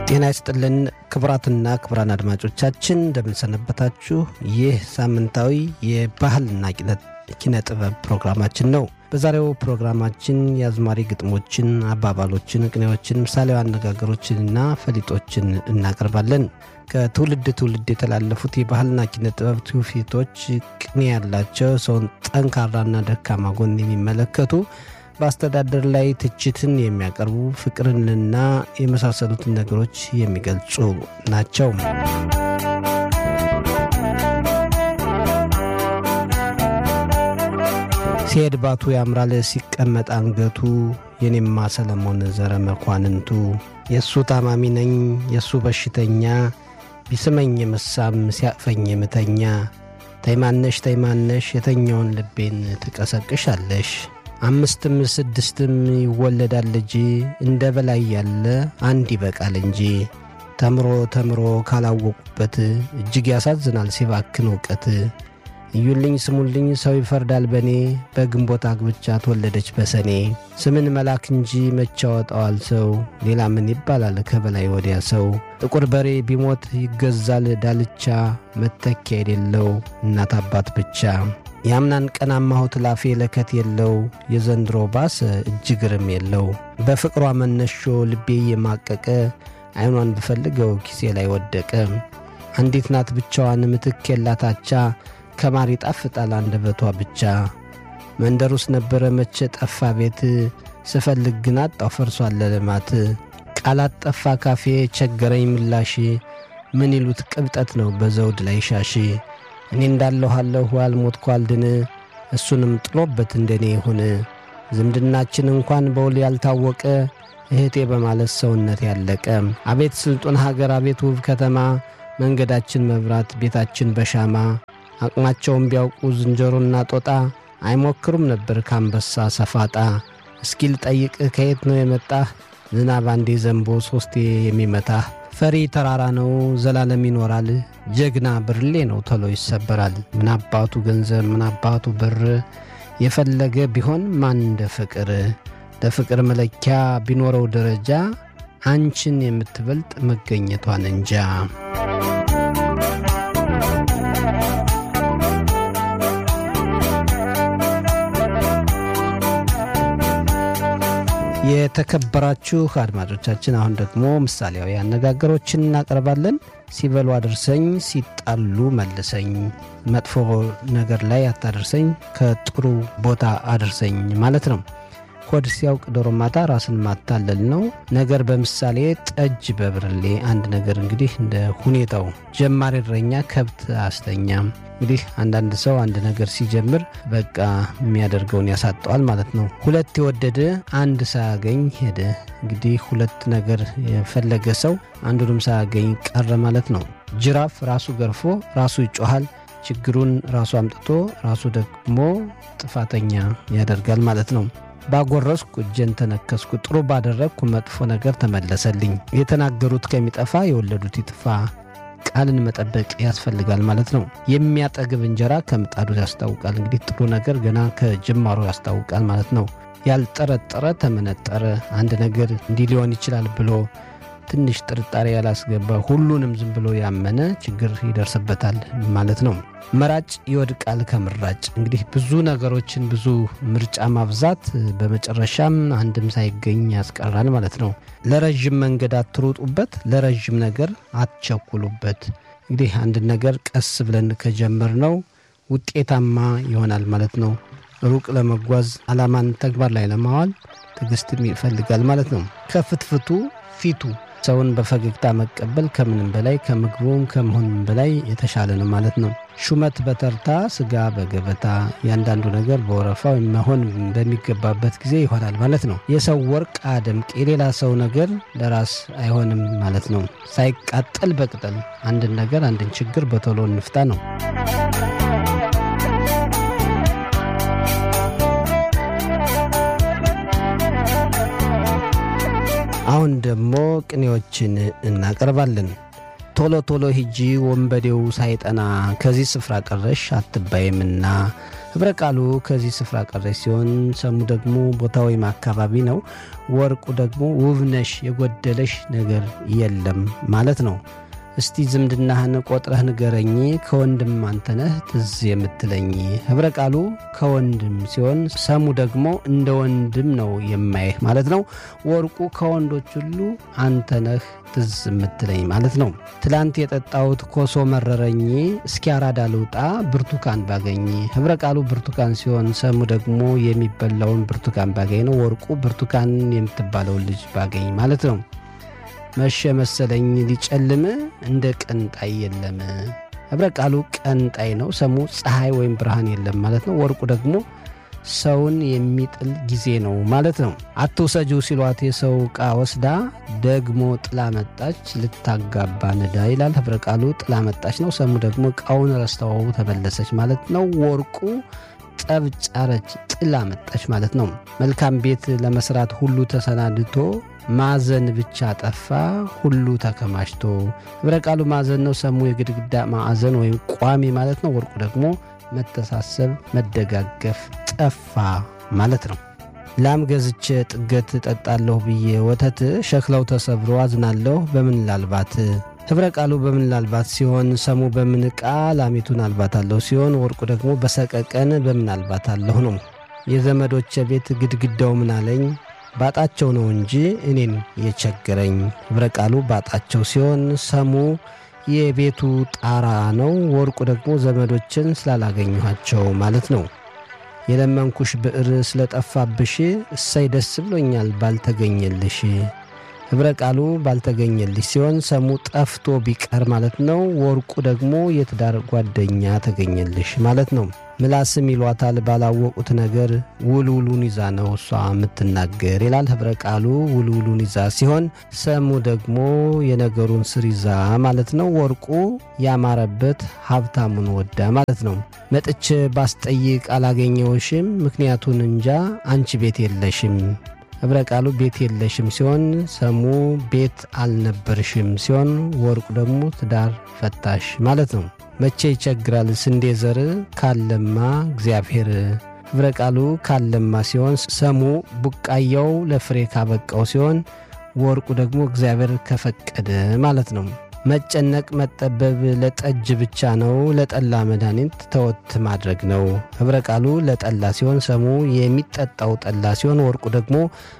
ጤና ይስጥልን ክቡራትና ክቡራን አድማጮቻችን እንደምንሰነበታችሁ። ይህ ሳምንታዊ የባህልና ኪነ ጥበብ ፕሮግራማችን ነው። በዛሬው ፕሮግራማችን የአዝማሪ ግጥሞችን፣ አባባሎችን፣ ቅኔዎችን፣ ምሳሌያዊ አነጋገሮችንና ፈሊጦችን እናቀርባለን። ከትውልድ ትውልድ የተላለፉት የባህልና ኪነ ጥበብ ትውፊቶች ቅኔ ያላቸው ሰውን ጠንካራና ደካማ ጎን የሚመለከቱ በአስተዳደር ላይ ትችትን የሚያቀርቡ ፍቅርንና የመሳሰሉትን ነገሮች የሚገልጹ ናቸው። ሲሄድ ባቱ ያምራል ሲቀመጥ አንገቱ የኔማ ሰለሞን ዘረ መኳንንቱ የእሱ ታማሚ ነኝ የእሱ በሽተኛ ቢስመኝ የምሳም ሲያቅፈኝ የምተኛ ተይማነሽ ተይማነሽ የተኛውን ልቤን ትቀሰቅሻለሽ አምስትም ስድስትም ይወለዳል ልጅ እንደ በላይ ያለ አንድ ይበቃል እንጂ ተምሮ ተምሮ ካላወቁበት እጅግ ያሳዝናል ሲባክን እውቀት። እዩልኝ ስሙልኝ ሰው ይፈርዳል በኔ በግንቦት አግብቻ ተወለደች በሰኔ ስምን መላክ እንጂ መቼ ያወጣዋል ሰው ሌላ ምን ይባላል ከበላይ ወዲያ ሰው ጥቁር በሬ ቢሞት ይገዛል ዳልቻ መተኪያ የሌለው እናት አባት ብቻ የአምናን ቀን አማሁት ላፌ ለከት የለው የዘንድሮ ባስ እጅግርም የለው በፍቅሯ መነሾ ልቤ የማቀቀ ዐይኗን ብፈልገው ኪሴ ላይ ወደቀ አንዲት ናት ብቻዋን ምትክ የላታቻ ከማር ይጣፍጣል አንደበቷ ብቻ መንደሩስ ነበረ መቼ ጠፋ ቤት ስፈልግ ግን አጣው ፈርሷል ለልማት ቃላት ጠፋ ካፌ ቸገረኝ ምላሽ ምን ይሉት ቅብጠት ነው በዘውድ ላይ ሻሽ እኔ እንዳለኋለሁ አልሞትኩ አልድን እሱንም ጥሎበት እንደኔ ይሁን ዝምድናችን እንኳን በውል ያልታወቀ እህቴ በማለት ሰውነት ያለቀ አቤት ስልጡን ሀገር አቤት ውብ ከተማ መንገዳችን መብራት ቤታችን በሻማ አቅማቸውን ቢያውቁ ዝንጀሮና ጦጣ አይሞክሩም ነበር ካንበሳ ሰፋጣ እስኪል ጠይቅህ ከየት ነው የመጣህ ዝናብ አንዴ ዘንቦ ሦስቴ የሚመታህ ፈሪ ተራራ ነው ዘላለም ይኖራል ጀግና ብርሌ ነው ቶሎ ይሰበራል ምን አባቱ ገንዘብ ምን አባቱ ብር የፈለገ ቢሆን ማን እንደ ፍቅር ለፍቅር መለኪያ ቢኖረው ደረጃ አንቺን የምትበልጥ መገኘቷን እንጃ የተከበራችሁ አድማጮቻችን አሁን ደግሞ ምሳሌያዊ አነጋገሮችን እናቀርባለን። ሲበሉ አድርሰኝ፣ ሲጣሉ መልሰኝ፣ መጥፎ ነገር ላይ አታደርሰኝ፣ ከጥሩ ቦታ አድርሰኝ ማለት ነው። ሆድ ሲያውቅ ዶሮ ማታ ራስን ማታለል ነው። ነገር በምሳሌ ጠጅ በብርሌ አንድ ነገር እንግዲህ እንደ ሁኔታው ጀማሪ እረኛ ከብት አስተኛም። እንግዲህ አንዳንድ ሰው አንድ ነገር ሲጀምር በቃ የሚያደርገውን ያሳጠዋል ማለት ነው። ሁለት የወደደ አንድ ሳያገኝ ሄደ። እንግዲህ ሁለት ነገር የፈለገ ሰው አንዱንም ሳያገኝ ቀረ ማለት ነው። ጅራፍ ራሱ ገርፎ ራሱ ይጮኋል። ችግሩን ራሱ አምጥቶ ራሱ ደግሞ ጥፋተኛ ያደርጋል ማለት ነው። ባጎረስኩ እጄን ተነከስኩ፣ ጥሩ ባደረግኩ መጥፎ ነገር ተመለሰልኝ። የተናገሩት ከሚጠፋ የወለዱት ይጥፋ። ቃልን መጠበቅ ያስፈልጋል ማለት ነው። የሚያጠግብ እንጀራ ከምጣዱ ያስታውቃል። እንግዲህ ጥሩ ነገር ገና ከጅማሮ ያስታውቃል ማለት ነው። ያልጠረጠረ ተመነጠረ። አንድ ነገር እንዲህ ሊሆን ይችላል ብሎ ትንሽ ጥርጣሬ ያላስገባ ሁሉንም ዝም ብሎ ያመነ ችግር ይደርስበታል ማለት ነው። መራጭ ይወድቃል ከምራጭ። እንግዲህ ብዙ ነገሮችን ብዙ ምርጫ ማብዛት በመጨረሻም አንድም ሳይገኝ ያስቀራል ማለት ነው። ለረዥም መንገድ አትሩጡበት፣ ለረዥም ነገር አትቸኩሉበት። እንግዲህ አንድን ነገር ቀስ ብለን ከጀመርነው ውጤታማ ይሆናል ማለት ነው። ሩቅ ለመጓዝ ዓላማን ተግባር ላይ ለማዋል ትዕግስትም ይፈልጋል ማለት ነው። ከፍትፍቱ ፊቱ ሰውን በፈገግታ መቀበል ከምንም በላይ ከምግቡም ከመሆንም በላይ የተሻለ ነው ማለት ነው። ሹመት በተርታ ስጋ በገበታ እያንዳንዱ ነገር በወረፋው መሆን በሚገባበት ጊዜ ይሆናል ማለት ነው። የሰው ወርቅ አደምቅ የሌላ ሰው ነገር ለራስ አይሆንም ማለት ነው። ሳይቃጠል በቅጠል አንድን ነገር አንድን ችግር በቶሎ እንፍታ ነው። አሁን ደግሞ ቅኔዎችን እናቀርባለን። ቶሎ ቶሎ ሂጂ ወንበዴው ሳይጠና ከዚህ ስፍራ ቀረሽ አትባይምና ኅብረ ቃሉ ከዚህ ስፍራ ቀረሽ ሲሆን ሰሙ ደግሞ ቦታ ወይም አካባቢ ነው። ወርቁ ደግሞ ውብነሽ የጎደለሽ ነገር የለም ማለት ነው። እስቲ ዝምድናህን ቆጥረህ ንገረኝ፣ ከወንድም አንተነህ ትዝ የምትለኝ። ኅብረ ቃሉ ከወንድም ሲሆን ሰሙ ደግሞ እንደ ወንድም ነው የማይህ ማለት ነው። ወርቁ ከወንዶች ሁሉ አንተነህ ትዝ የምትለኝ ማለት ነው። ትላንት የጠጣሁት ኮሶ መረረኝ፣ እስኪ አራዳ ልውጣ ብርቱካን ባገኝ። ኅብረ ቃሉ ብርቱካን ሲሆን ሰሙ ደግሞ የሚበላውን ብርቱካን ባገኝ ነው። ወርቁ ብርቱካን የምትባለውን ልጅ ባገኝ ማለት ነው። መሸ መሰለኝ ሊጨልም እንደ ቀንጣይ የለም። ኅብረ ቃሉ ቀንጣይ ነው። ሰሙ ፀሐይ ወይም ብርሃን የለም ማለት ነው። ወርቁ ደግሞ ሰውን የሚጥል ጊዜ ነው ማለት ነው። አትውሰጂው ሲሏት የሰው ዕቃ ወስዳ ደግሞ ጥላ መጣች ልታጋባ ንዳ ይላል። ኅብረ ቃሉ ጥላ መጣች ነው። ሰሙ ደግሞ ዕቃውን ረስተው ተመለሰች ማለት ነው። ወርቁ ጠብ ጫረች ጥላ መጣች ማለት ነው። መልካም ቤት ለመስራት ሁሉ ተሰናድቶ ማዕዘን ብቻ ጠፋ ሁሉ ተከማችቶ። ኅብረ ቃሉ ማዕዘን ነው። ሰሙ የግድግዳ ማዕዘን ወይም ቋሚ ማለት ነው። ወርቁ ደግሞ መተሳሰብ፣ መደጋገፍ ጠፋ ማለት ነው። ላም ገዝቼ ጥገት ጠጣለሁ ብዬ ወተት ሸክላው ተሰብሮ አዝናለሁ በምን ላልባት። ኅብረ ቃሉ በምን ላልባት ሲሆን ሰሙ በምን ዕቃ ላሚቱን አልባታለሁ ሲሆን ወርቁ ደግሞ በሰቀቀን በምን አልባታለሁ ነው። የዘመዶቼ ቤት ግድግዳው ምን አለኝ ባጣቸው ነው እንጂ እኔን የቸገረኝ። ኅብረ ቃሉ ባጣቸው ሲሆን ሰሙ የቤቱ ጣራ ነው። ወርቁ ደግሞ ዘመዶችን ስላላገኘኋቸው ማለት ነው። የለመንኩሽ ብዕር ስለጠፋብሽ እሰይ ደስ ብሎኛል ባልተገኘልሽ። ኅብረ ቃሉ ባልተገኘልሽ ሲሆን ሰሙ ጠፍቶ ቢቀር ማለት ነው። ወርቁ ደግሞ የትዳር ጓደኛ ተገኘልሽ ማለት ነው። ምላስም ይሏታል ባላወቁት ነገር ውልውሉን ይዛ ነው እሷ የምትናገር ይላል። ኅብረ ቃሉ ውልውሉን ይዛ ሲሆን ሰሙ ደግሞ የነገሩን ስር ይዛ ማለት ነው። ወርቁ ያማረበት ሀብታሙን ወዳ ማለት ነው። መጥቼ ባስጠይቅ አላገኘውሽም፣ ምክንያቱን እንጃ አንቺ ቤት የለሽም። ኅብረ ቃሉ ቤት የለሽም ሲሆን ሰሙ ቤት አልነበርሽም ሲሆን ወርቁ ደግሞ ትዳር ፈታሽ ማለት ነው። መቼ ይቸግራል ስንዴ ዘር ካለማ እግዚአብሔር። ኅብረ ቃሉ ካለማ ሲሆን ሰሙ ቡቃያው ለፍሬ ካበቃው ሲሆን ወርቁ ደግሞ እግዚአብሔር ከፈቀደ ማለት ነው። መጨነቅ መጠበብ ለጠጅ ብቻ ነው፣ ለጠላ መድኃኒት ተወት ማድረግ ነው። ኅብረ ቃሉ ለጠላ ሲሆን ሰሙ የሚጠጣው ጠላ ሲሆን ወርቁ ደግሞ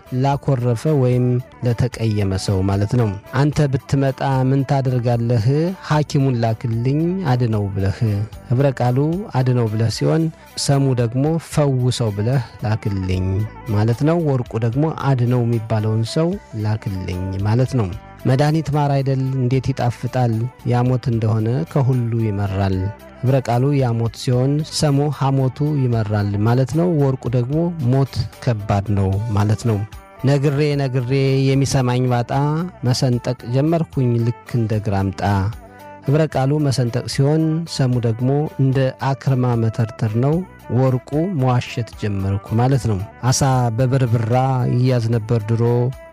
ላኮረፈ ወይም ለተቀየመ ሰው ማለት ነው። አንተ ብትመጣ ምን ታደርጋለህ? ሐኪሙን ላክልኝ አድነው ብለህ። ኅብረ ቃሉ አድነው ብለህ ሲሆን ሰሙ ደግሞ ፈውሰው ብለህ ላክልኝ ማለት ነው። ወርቁ ደግሞ አድነው የሚባለውን ሰው ላክልኝ ማለት ነው። መድኃኒት ማር አይደል እንዴት ይጣፍጣል፣ ያሞት እንደሆነ ከሁሉ ይመራል። ኅብረ ቃሉ ያሞት ሲሆን ሰሙ ሐሞቱ ይመራል ማለት ነው። ወርቁ ደግሞ ሞት ከባድ ነው ማለት ነው። ነግሬ ነግሬ የሚሰማኝ ባጣ መሰንጠቅ ጀመርኩኝ ልክ እንደ ግራምጣ። ኅብረ ቃሉ መሰንጠቅ ሲሆን ሰሙ ደግሞ እንደ አክርማ መተርተር ነው። ወርቁ መዋሸት ጀመርኩ ማለት ነው። አሳ በበርብራ ይያዝ ነበር ድሮ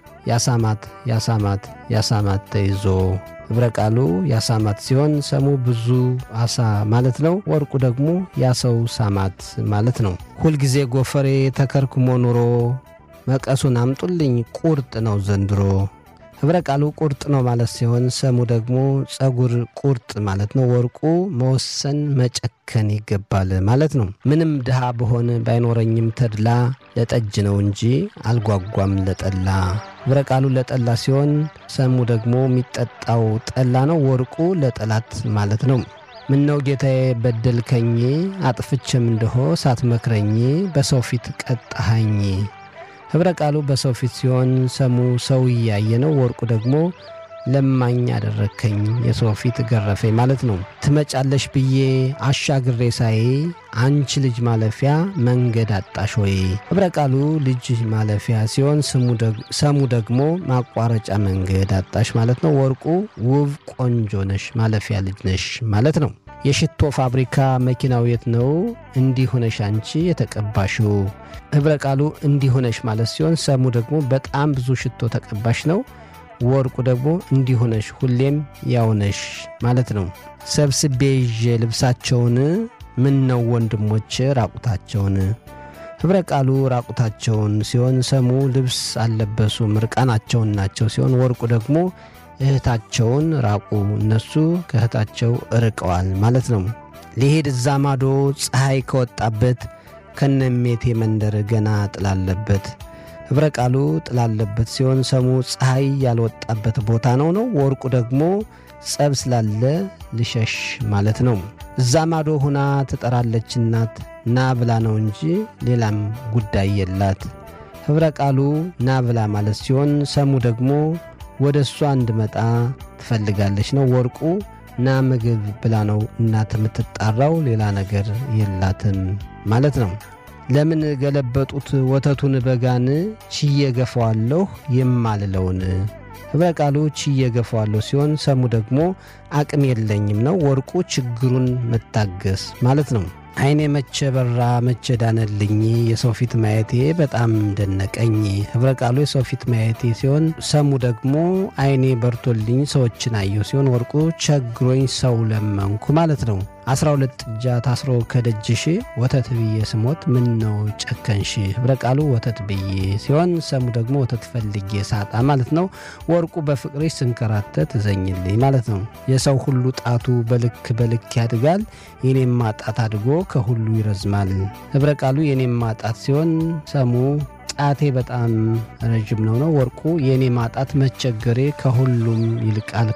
ያሳማት ያሳማት ያሳማት ተይዞ። ኅብረ ቃሉ ያሳማት ሲሆን ሰሙ ብዙ አሳ ማለት ነው። ወርቁ ደግሞ ያሰው ሳማት ማለት ነው። ሁልጊዜ ጎፈሬ ተከርክሞ ኑሮ መቀሱን አምጡልኝ ቁርጥ ነው ዘንድሮ። ኅብረ ቃሉ ቁርጥ ነው ማለት ሲሆን ሰሙ ደግሞ ጸጉር ቁርጥ ማለት ነው። ወርቁ መወሰን መጨከን ይገባል ማለት ነው። ምንም ድሃ በሆን ባይኖረኝም ተድላ ለጠጅ ነው እንጂ አልጓጓም ለጠላ። ኅብረ ቃሉ ለጠላ ሲሆን ሰሙ ደግሞ የሚጠጣው ጠላ ነው። ወርቁ ለጠላት ማለት ነው። ምነው ጌታዬ በደልከኝ፣ አጥፍቼም እንደሆ ሳትመክረኝ በሰው ፊት ቀጣሃኝ። ኅብረ ቃሉ በሰው ፊት ሲሆን ሰሙ ሰው እያየ ነው። ወርቁ ደግሞ ለማኝ አደረግከኝ የሰው ፊት ገረፈኝ ማለት ነው። ትመጫለሽ ብዬ አሻግሬ ሳይ አንቺ ልጅ ማለፊያ መንገድ አጣሽ ወይ። ኅብረ ቃሉ ልጅ ማለፊያ ሲሆን ሰሙ ደግሞ ማቋረጫ መንገድ አጣሽ ማለት ነው። ወርቁ ውብ ቆንጆ ነሽ ማለፊያ ልጅ ነሽ ማለት ነው። የሽቶ ፋብሪካ መኪናው የት ነው? እንዲህ ሆነሽ አንቺ የተቀባሽው። ኅብረ ቃሉ እንዲህ ሆነሽ ማለት ሲሆን ሰሙ ደግሞ በጣም ብዙ ሽቶ ተቀባሽ ነው። ወርቁ ደግሞ እንዲሆነሽ ሁሌም ያውነሽ ማለት ነው። ሰብስቤ ይዤ ልብሳቸውን ምን ነው ወንድሞች ራቁታቸውን ኅብረ ቃሉ ራቁታቸውን ሲሆን ሰሙ ልብስ አልለበሱም ርቃናቸውን ናቸው ሲሆን ወርቁ ደግሞ እህታቸውን ራቁ እነሱ ከእህታቸው ርቀዋል ማለት ነው። ሊሄድ እዛ ማዶ ፀሐይ ከወጣበት ከነሜቴ መንደር ገና ጥላለበት ኅብረ ቃሉ ጥላለበት ሲሆን ሰሙ ፀሐይ ያልወጣበት ቦታ ነው ነው ወርቁ ደግሞ ጸብ ስላለ ልሸሽ ማለት ነው። እዛ ማዶ ሁና ትጠራለች እናት ና ብላ ነው እንጂ ሌላም ጉዳይ የላት። ኅብረ ቃሉ ና ብላ ማለት ሲሆን ሰሙ ደግሞ ወደ እሷ እንድመጣ ትፈልጋለች ነው። ወርቁ ና ምግብ ብላ ነው እናት የምትጣራው ሌላ ነገር የላትም ማለት ነው። ለምን ገለበጡት ወተቱን በጋን ችዬ ገፈዋለሁ የማልለውን ኅብረ ቃሉ ችዬ ገፈዋለሁ ሲሆን ሰሙ ደግሞ አቅም የለኝም ነው። ወርቁ ችግሩን መታገስ ማለት ነው። ዓይኔ መቼ በራ መቼ ዳነልኝ የሰው ፊት ማየቴ በጣም ደነቀኝ። ኅብረ ቃሉ የሰው ፊት ማየቴ ሲሆን ሰሙ ደግሞ ዓይኔ በርቶልኝ ሰዎችን አየሁ ሲሆን ወርቁ ቸግሮኝ ሰው ለመንኩ ማለት ነው። አስራ ሁለት ጥጃ ታስሮ ከደጅሽ ወተት ብዬ ስሞት ምን ነው ጨከንሽ? ኅብረ ቃሉ ወተት ብዬ ሲሆን ሰሙ ደግሞ ወተት ፈልጌ ሳጣ ማለት ነው። ወርቁ በፍቅርሽ ስንከራተት እዘኝልኝ ማለት ነው። የሰው ሁሉ ጣቱ በልክ በልክ ያድጋል፣ የኔም ማጣት አድጎ ከሁሉ ይረዝማል። ኅብረ ቃሉ የኔም ማጣት ሲሆን ሰሙ ጣቴ በጣም ረዥም ነው ነው። ወርቁ የእኔ ማጣት መቸገሬ ከሁሉም ይልቃል